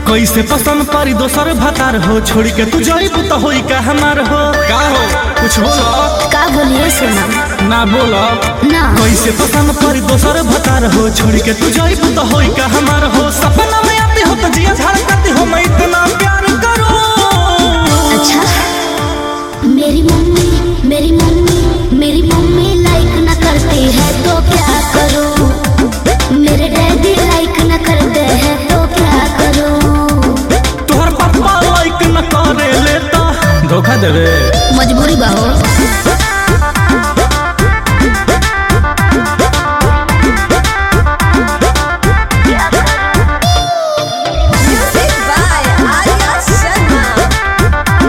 कैसे पसंद पारी दोसर भतार हो छोड़ के तू जाइब तो होई का हमार हो का हो कुछ बोलो का बोलिए सोना ना बोलो ना कैसे पसंद पारी दोसर भतार हो छोड़ के तू जाइब तो होई का हमार हो सपना में आती हो तो जिया झाड़ करती हो मैं इतना प्यार करूं अच्छा मेरी मम्मी मेरी मम्मी मेरी मम्मी लाइक न करती है तो क्या करूं मेरे डैडी लाइक न करते हैं तो क्या करूं तोहर पापा लाइक न करे लेता धोखा देवे मजबूरी बाहो Music by Arya Sharma.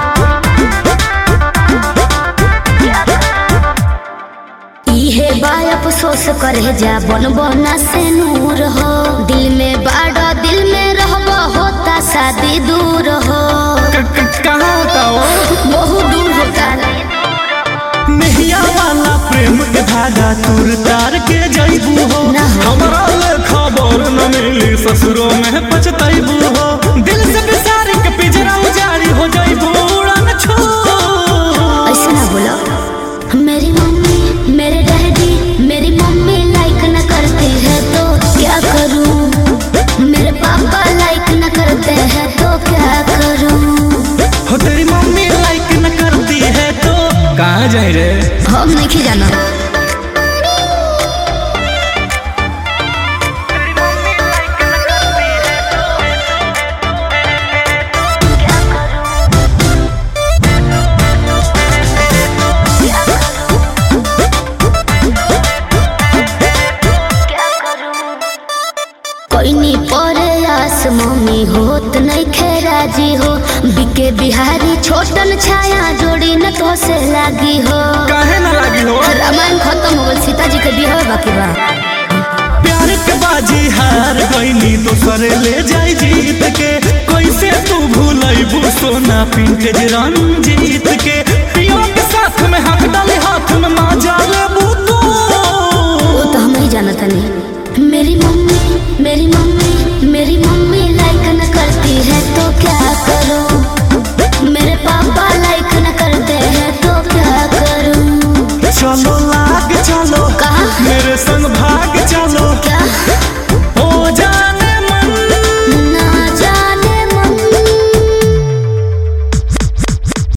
इहे बाय अफसोस करे जा बन बना से नूर हो दिल में बाड़ा दिल में रहबा होता शादी दूर हो कहाँ होता हो बहुत दूर होता नहिया वाला प्रेम के धागा तुर तार के जइबू हो ना हो। हमरा ले खबर न मिली ससुरो में पछतइबू हो दिल से बिसारी के पिजरा उजारी हो जइबू उड़न छू ऐसे ना बोलो मेरी मम्मी मेरे डैडी मेरी मम्मी लाइक न करती है तो क्या करूं मेरे पापा लाइक न करते हैं तो क्या करूं हो तेरी मम्मी लाइक न करती है तो कहाँ जाए रे हम नहीं जाना कोई नहीं परे आस मम्मी होत नहीं खेराजी हो बिके बिहारी छोटन छाया जोड़ी न तो से लागी हो काहे न लागी हो रामायण खत्म हो गल सीता जी के बिहार बाकी बा प्यार के बाजी हार गईनी तो सरे ले जाई जीत के कैसे तू भूलइबू सोना पिंक रंजीत के पियो के साथ में हाथ डाले हाथ में माँ जाले बूतू वो तो हम ही जानता नहीं मेरी मम्मी मेरी मम्मी मेरी